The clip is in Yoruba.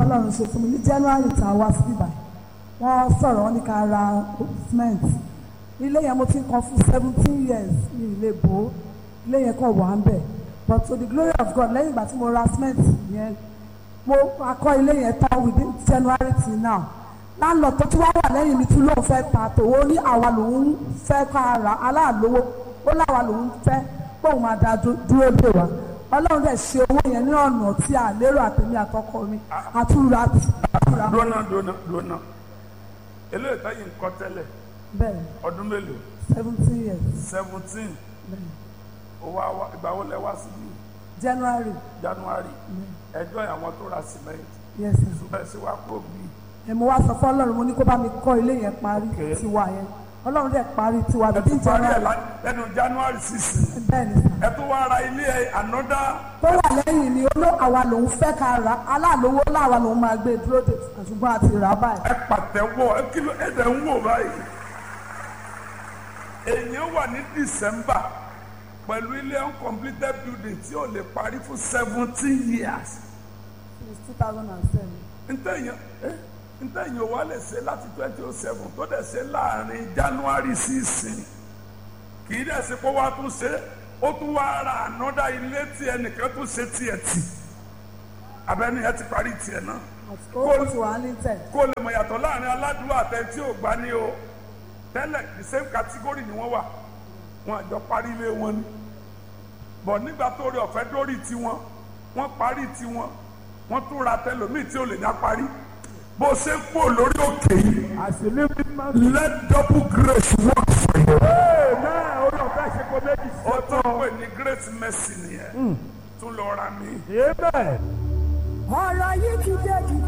ọlọ́run ṣe fún mi ní january tá a wá sí ibà wọ́n sọ̀rọ̀ wọn ní ká ra cement ilé yẹn mo ti ń kan fún seventeen years ní ilé bò ó ilé yẹn kàn wà ń bẹ̀ but to the glory of God lẹ́yìn ìgbà tí mo ra cement yẹn mo akọ́ ilé yẹn tán within january till now láńlọ tó tún wá wà lẹ́yìn mi tún lóun fẹ́ ta tòwó ní àwa lòun fẹ́ ká ra aláàlówó ó láwa lòun fẹ́ póun máa da dú- dúró dè wá ọlọ́run dẹ̀ ṣe owó yẹn ní ọ̀nà tí a lérò àtẹ̀mí àtọkọ mi àtúrà àtúrà dúnà dúnà dúnà eléyìí táyì ń kọ́ tẹ́lẹ̀ bẹ́ẹ̀ ọdún mélòó seventeen years seventeen owó àwa ìgbà wo lẹ wá síbí january january ẹjọ́ àwọn tó ra cement yes sir. ṣùgbọ́n ẹ sì wá kó bí ẹ mo wá sọ fún ọlọ́run mo ní kó bá mi kọ́ ilé yẹn parí Okay. tiwa yẹn ọlọ́run dẹ̀ parí tiwa ẹ bíi tún parí ẹ january lá- lẹ́nu january sixteen bẹ́ẹ̀ ni sà ẹ tún wá ra ilé ẹ ànọ́dá tó wà lẹ́yìn ni oló àwa lòun fẹ́ ká ra aláàlówó láwa lòun máa gbé dúró de ṣùgbọ́n àti rà á báyìí ẹ pàtẹ́wọ́ ẹ kìlọ̀ ẹ dẹ̀ ń wò báyìí èèyàn wà ní december pẹ̀lú ilé uncompleted building tí ò lè parí fún seventeen years since two thousand and seven ntẹ̀yìn eh, ntẹ̀yìn wa lè ṣe láti twenty oh seven tó dẹ̀ ṣe láàrin january sí ìsìn kì í dẹ̀ ṣe kó wá tún ṣe ó tún wá ra ànọ́dá ilé tí ẹnìkan tún ṣe tiẹ̀ tì abẹ́ni ẹ ti parí tiẹ̀ náà ó ti wà ní tẹ̀ kó lè mọ̀ yàtọ̀ láàrin aládùúgbò àtẹ̀tí ò gbá ní o tẹ́lẹ̀ the same category ni wọ́n wà wọn àjọ parí ilé wọn ni bọ̀ nígbà tó rí ọ̀fẹ́ dórí tiwọn wọ́n parí tiwọn wọ́n tún ra tẹlòmíì tí ò lè dá parí bó ṣe ń pò lórí òkè yìí àṣìlí mímọ́. let double grace work for you. ee náà orí ọ̀fẹ́ ṣe kó méjì sí ó tún ọ̀tọ̀. pè ní great mercy nìyẹn tún lọ ra mi. amen. ọ̀rọ̀ yìí ti dé jù